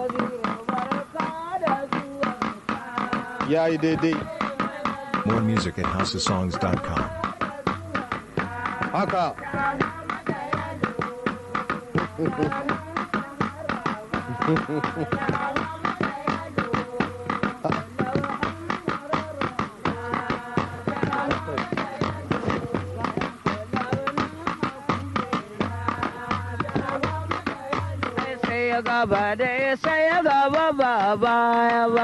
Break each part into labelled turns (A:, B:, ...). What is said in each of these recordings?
A: ya yi daidai
B: More music at houseofsongs.com.
A: haka
C: sai ya gaba da sai ya gaba ba baya ba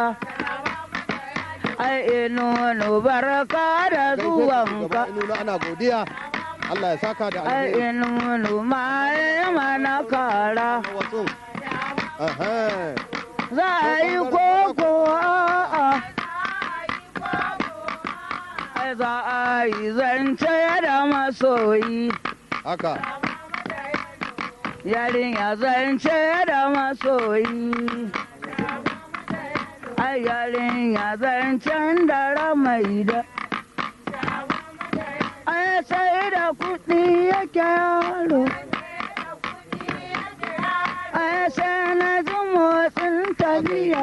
C: ai inu barka da zuwanka
A: nuna ana godiya Allah ya saka da
C: ai
A: alheri
C: inu ma ya mana kara
A: wasu Aha.
C: za a yi koko a'a ai za a yi zance da masoyi
A: haka
C: yarinya zance da masoyi ai yarinya zancen da ramai da ai sai da kuɗi yake yaro ai sai na ji motsin tafiya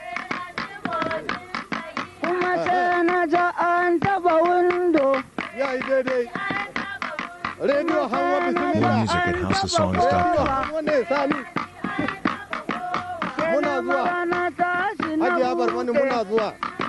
C: kuma sai na ji an taba windo
A: ya yi daidai rediyo hawa
B: More
A: bismillah
B: music at houseofsongs.com.
A: wanda ya sami muna zuwa
C: na tashi na
A: hajiya barmani
C: buɗe.
A: muna zuwa